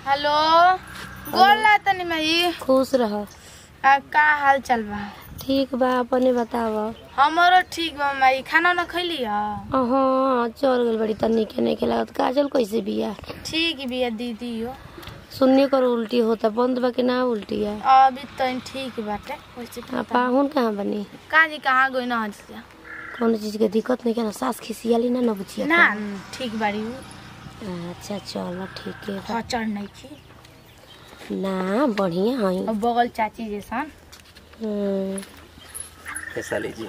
Hello गोर ला तनी माई खुश रह आ, का हाल चल बा ठीक बा अपने बताव हमरो ठीक बा माई खाना ना खैली ह हाँ चल गल बड़ी तनी के नहीं लागत काजल कैसे बिया ठीक बिया दीदी हो सुनने कर उल्टी होता बंद बा कि ना उल्टी है अभी तो ठीक बाटे वैसे आ पाहुन कहाँ बनी काजी कहाँ गई ना हजिया कौनो चीज के दिक्कत नहीं क्या ना सास खिसियाली ना न बुझिया ना ठीक बाड़ी हो अच्छा चलो ठीक है बा। खचर नहीं की ना बढ़िया है और बगल चाची जैसन ऐसा लीजिए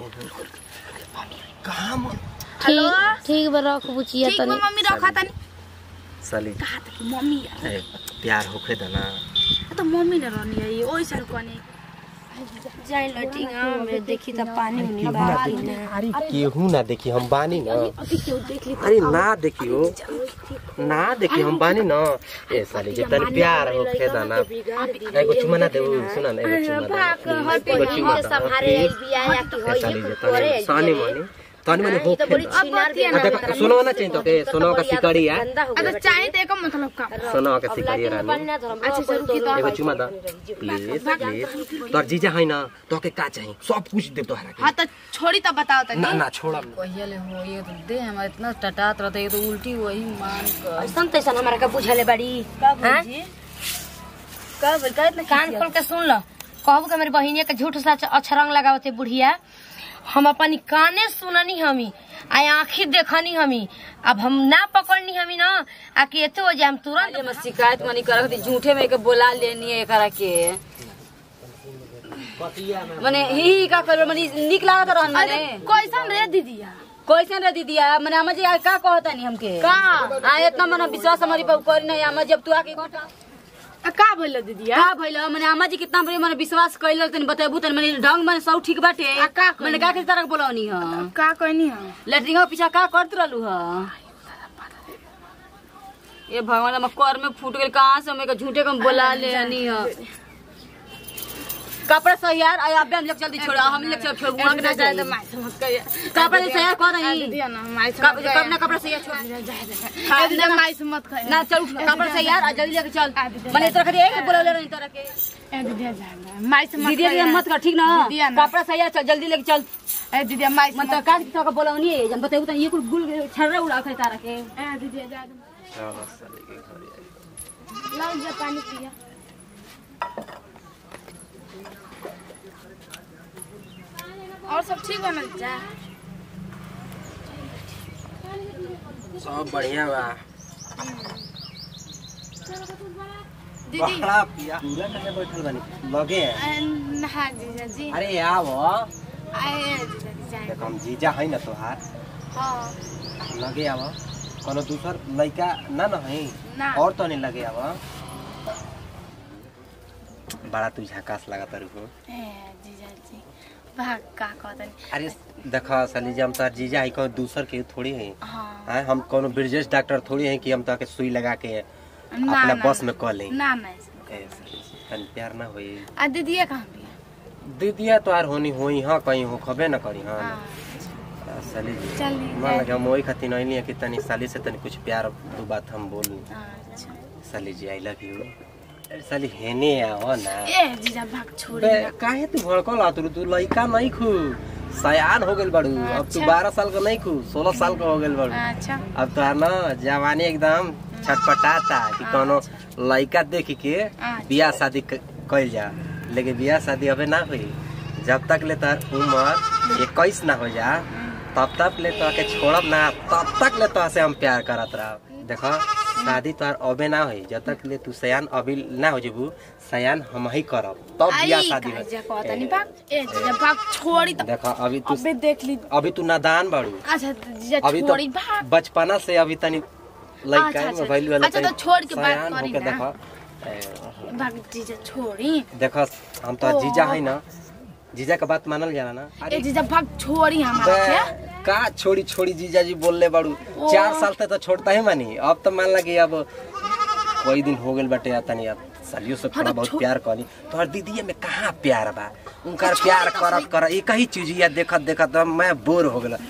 हेलो ठीक ठीक बा रख बुचिया ठीक बा तनी मम्मी रखा तनी साली कहा था कि मम्मी यार ए, प्यार होखे त ना तो मम्मी ने रहनी है ये ओई सर कोने जाई लटिंग में देखी त पानी उनी बा कि ना अरे केहू ना देखी हम बानी ना अरे ना देखियो ना देखी हम बानी ना ए साली जे तनी प्यार होखे त ना एगो चुमा ना देऊ सुन ना एगो चुमा दे एगो चुमा दे संभारे बिया या कि ए साली जे तनी सानी मनी तनी मनी होखे ना आ देखो सोनो ना चाहिए तो के सोनो का सिकड़ी है अच्छा चाहे तो एक मतलब का सोनो का सिकड़ी रानी अच्छा जरूर की एगो चुमा दा प्लीज प्लीज तोर जीजा है ना तो के का चाहिए सब कुछ दे तोहरा के हाँ तो छोड़ी तो बताओ तनी ना ना छोड़ा पहले हो ये तो दे हमारा इतना टटात रहता है ये तो उल्टी वही मान कर ऐसन तैसन हमारा का बुझले बड़ी का बोली का बोल का इतना कान खोल के सुन लो कहबू के मेरी बहिनिया के झूठ सच अछरंग लगावते बुढ़िया हम अपनी काने सुननी हमी आ आँखी देखनी हमी अब हम ना पकड़नी हमी ना आ कि एते हो जाए हम तुरंत हम शिकायत मनी कर थी झूठे में के बोला लेनी है एकरा के मने ही ही का करबे मने निक लागत रहन अरे मने कैसन रे दीदिया कैसे रे दीदिया मने हम जी का कहता नहीं हमके का आ इतना मने विश्वास हमारी पर करी नहीं हम जब तू आके घटा आ, का बोल दीदिया का भइल मने अम्मा जी कितना बड़ी मने विश्वास कइल तनी बतेबू तनी मने ढंग मने सब ठीक बाटे आ, का कइली? मने का के तरह बोलौनी ह का कहनी है लेटरिंग के पीछा का करत रहलू ह ये भगवान हम कर में फूट गेल कहां से हमें के झूठे कम बोला लेनी ह कपड़ा सही यार आया अबे हम लोग जल्दी छोड़ा हम लोग चल छोड़ वहां ना जाए तो माई समझ कहिए कपड़ा सही यार कर रही दीदिया ना माई कब समझ कब ना कपड़ा सही छोड़ ए दीदिया माई से मत कहिए ना चल कपड़ा सही यार आ जल्दी लेके चल मने तोरा खाली एक बोलले रही तोरा के ए दीदिया जा माई से मत दीदी कहिए मत कर ठीक ना दीदिया ना। कपड़ा सही यार चल जल्दी लेके चल ए दीदिया माई से मन तो काज तो बोलौनी है जब बताऊ त ये कुल गुल छर्रा उड़ा के तारा के ए दीदिया जा चलो साली के घर आई। लो जा पानी पिया और सब ठीक बा ना जा सब बढ़िया बा दीदी बड़ा पिया पूरा करके बैठल बानी लगे हैं। ए, हाँ जीजा जी अरे आओ आए जीजा जी जाए देखो हम जीजा है ना तोहार हाँ लगे आव कोनो दूसर लड़का ना न है ना और तो नहीं लगे आव बड़ा तू झकास लगा तारू को ए जीजा जी भाग का कहतनी अरे देखा साली जी हम तो जीजा है कोनो दूसर के थोड़ी है हाँ हैं हम कोनो ब्रिजेश डॉक्टर थोड़ी है कि हम तो के सुई लगा के ना अपना ना बस में कह लें ना ना ए, साली जी, तनी प्यार ना होई आ दीदिया कहाँ भी दीदिया तो आर होनी होई हाँ कहीं हो खबे ना करी हाँ हाँ साली जी चली मान लगे हम वही खातिर नहीं लिए कि तनी साली से तनी कुछ प्यार दो बात हम बोली अच्छा साली जी आई लव यू साली हेने आओ ना ए जीजा भाग छोड़ी बे, ना काहे तू भड़कल आ तू तू लइका नहीं खू सयान हो गेल बड़ू अब तू अच्छा। बारह साल का नहीं खू सोलह साल का हो गेल बड़ू अच्छा अब तो ना जवानी एकदम छटपटाता कि कोनो लइका देख के अच्छा। बियाह शादी क- कइल जा लेकिन बियाह शादी अबे ना हुई जब तक ले तार उम्र इक्कीस ना हो जा तब तक ले तो के छोड़ब ना तब तक ले तो से हम प्यार करत रह देखो शादी तो अबे ना हुई जब तक ले तू सयान अभी ना हो जेबू सयान हम ही करब तब बियाह आई शादी का हो जीजा कहतनी भाग ए जीजा भाग छोड़ी तो देखो अभी तू अबे देख ली अभी तू नादान बाड़ू अच्छा जीजा अभी तो छोड़ी भाग बचपना से अभी तनी लइका अच्छा, में अच्छा। भइल वाला अच्छा, तो तनी छोड़ के बात सयान करी होके ना। देखो ए, भाग जीजा छोड़ी देखो हम तो ओ। जीजा है ना जीजा का बात मानल जाला ना ए जीजा भाग छोड़ी हमारा बे, के का छोड़ी छोड़ी जीजा जी बोलले बाड़ू ओ। चार साल तक तो छोड़ता ही मानी अब तो मान लगी अब कोई दिन हो गेल बटे तनी अब सालियों से थोड़ा तो बहुत छो- प्यार करी तोहर दीदी में कहाँ प्यार बा उनका प्यार करत कर एक ही चीज या देखत देखत अब मैं बोर हो गेल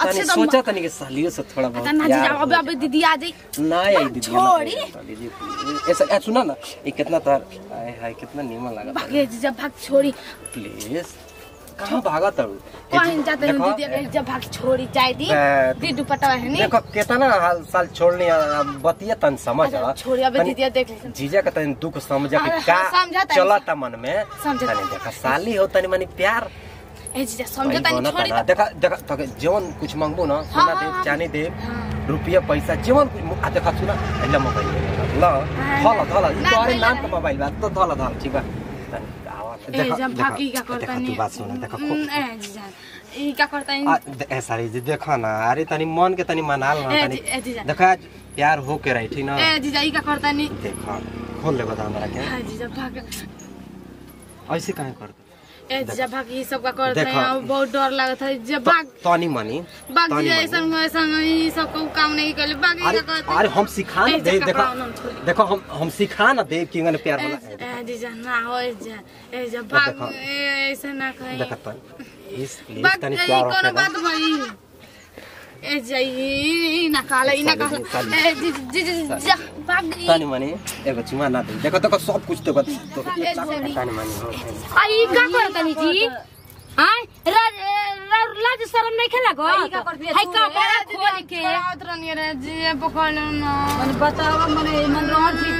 तनी अच्छे तो सोचा तनी के सालियों से थोड़ा बहुत ना जीजा प्यार हो अबे अबे दीदी आ जाई जाए। ना आई दीदी छोड़ी। दीदी ऐसा ऐ, सुना ना ये कितना तार हाय हाय कितना नीमन लगा भागे जीजा भाग छोड़ी प्लीज कहाँ भागा तड़ू कहीं जाते हैं देखो, दीदी अगर जीजा भाग छोड़ी चाय दी बे- दी दुपट्टा है नहीं देखो कितना हाल साल छोड़नी आ, बतिया तन समझ अच्छा, आ। छोड़ी अबे तनी दीदी देख ले जीजा का तनी दुख समझ हाँ, कि हाँ, का समझा तनी। चलता मन में समझा तनी तनी। देखा साली हो तनी मनी प्यार ए जीजा समझता वही नहीं बनता छोड़ी ना। देखा देखा तो जवन कुछ मांगबो ना सोना हाँ, दे हाँ। चांदी दे रुपया पैसा जवन कुछ आ देखा सुना एला मोबाइल ल धला धला ई ना, तोरे ना, नाम ना। का मोबाइल बा तो धला धला ठीक बा तनी आवा ए देखा जब भागी का देखा करता देखा, नहीं तू बात सुन देखा खूब हम्म, ए जीजा ई का करता आ, नहीं दे- ए सारी जी देखा ना अरे तनी मन के तनी मनाल ना ए तनी जी- ए जीजा देखा आज प्यार हो के रही ठीक ना ए जीजा ई का करता नहीं देखा खोल ले बता हमरा के हाँ जीजा भाग ऐसे काहे कर ए जीजा भाग ये सब का करता देखा। है अब बहुत डर लगता है जब भाग तनी मनी बाग तनी जीजा मनी। ऐसा ऐसा ई सब को काम नहीं कर बाग ई अरे का करता अरे हम सिखा ना ए, दे जब देखो कपड़ा उन्होंने छोड़ देखो हम हम सिखा ना दे कि प्यार ए वाला ए, जीजा ना हो ए जीजा ए जब भाग देखा। ए, ऐसा ना कहीं देखा तनी इस प्लीज बाग तनी ई प्यार कोनो रखेगा बात भई ए जाई ना काला ई ना काला साली, ए जी जी जी जा भाग ई तनी मनी एगो चुमा ना दे देखो देखो सब कुछ तो बता तो ए, छोड़ी। तनी मनी हो आई का करतनी जी हां लाज लाज शरम नहीं खेला गो आई का करती है हाय तू? कपड़ा खोल के पकड़ावत रहनी रे जी पकड़ लो ना मने बतावा मने मन रहन ठीक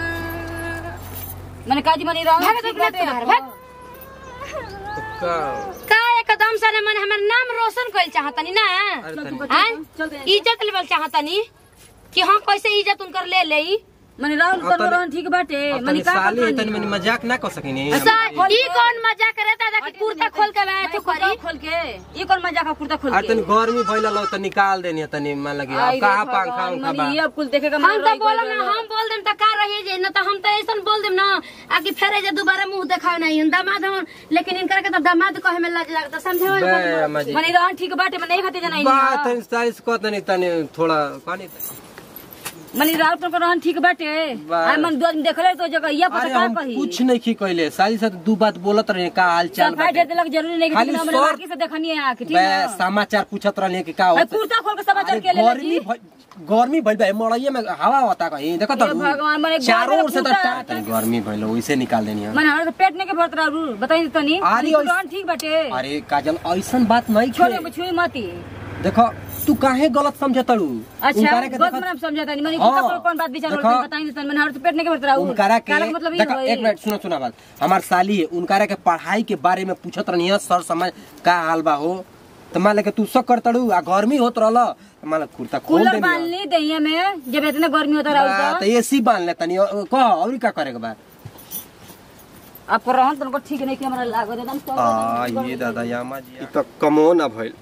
मने काजी मने रहन भाग ठीक दे बाटे भाग, ना। का का एकदम से मन हमर नाम रोशन कइल चाहतनी ना अरे तनी हैं चलते इज्जत लेवल चाहतनी कि हम कैसे इज्जत उनकर ले लेई मने रहन अब कर तनी- रहन ठीक बाटे अब मने तनी का साली है करतनी? तनी मनी मजाक ना कर सकिनी सा ई कौन मजाक करता था कि कुर्ता खोल के मैं तो कुर्ता करी खोल के ई कौन मजा का कुर्ता खोल अरे के तनी गर्मी भइला लो त निकाल देनी तनी मान लगी अब आई रे कहाँ भगवान, पंखा उंखा बा मने ये अब कुल देखेगा हम तो बोलम ना हम बोल देम त का रही जे न त हम त ऐसन बोल देम ना आकि फेरे जे दोबारा मुंह देखाव नहीं हम दामाद हम लेकिन इनकर के त दामाद कहे में लाज लगता समझे हो बे मजी मने रहन ठीक बाटे मने नहीं खाते जना बात तनी साली से कहत नहीं तनी थोड़ा पानी मने राउत पर रहन ठीक बाटे बा- आ मन दो दिन देखले तो जगह ये पता अरे का हम कही कुछ नहीं की कहले साली से दू बात बोलत रहे का हाल चाल सफाई दे देलक जरूरी नहीं खाली कि हमरे सर- बाकी से देखनी है आके ठीक बे है समाचार पूछत रहे कि का अरे होत कुर्ता खोल के समाचार अरे के ले गर्मी भइ- गर्मी भइल बा मड़ैया में हवा होता कहीं देखो तो हे भगवान, मने चारों ओर से तो गर्मी टा- तनी गर्मी भइल वैसे निकाल देनी हम मन हमारे तो पेट नहीं के भरत रहू बताई तनी अरे मने ओइस- रहन ठीक बाटे अरे काजल ऐसन बात नहीं छोड़े छे छुई मती देखो तू काहे गलत समझ तड़ू अच्छा उनकारा के बहुत देखो- मन समझा तनी मने हाँ, कुत्ता खोल कौन बात विचार देखो, होल बताई तनी मन हमारे तो पेट नहीं के भरत रहू उनकारा के काला मतलब ये देखो होई। एक मिनट सुनो सुना बात हमार साली है उनकारा के पढ़ाई के बारे में पूछत रहनी है सर समझ का हाल बा हो तो मान ले के तू सब कर तड़ू आ गर्मी होत रहल तो मान ले कुर्ता खोल कूलर देनी बांध ली दहिया में जब इतना गर्मी होता रहू बा, तो तो एसी बांध ले तनी अ- कह और का करे के बा आपको रहन तुमको ठीक नहीं कि हमरा लागो एकदम तो आ ये दादा यामा जी तो कमो ना भइल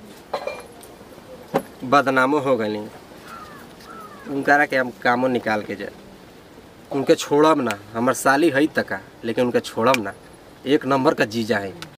बदनामो हो गई उनकारा के हम कामो निकाल के जाए उनके छोड़ब ना हमर साली है तका लेकिन उनके छोड़ब ना एक नंबर का जीजा है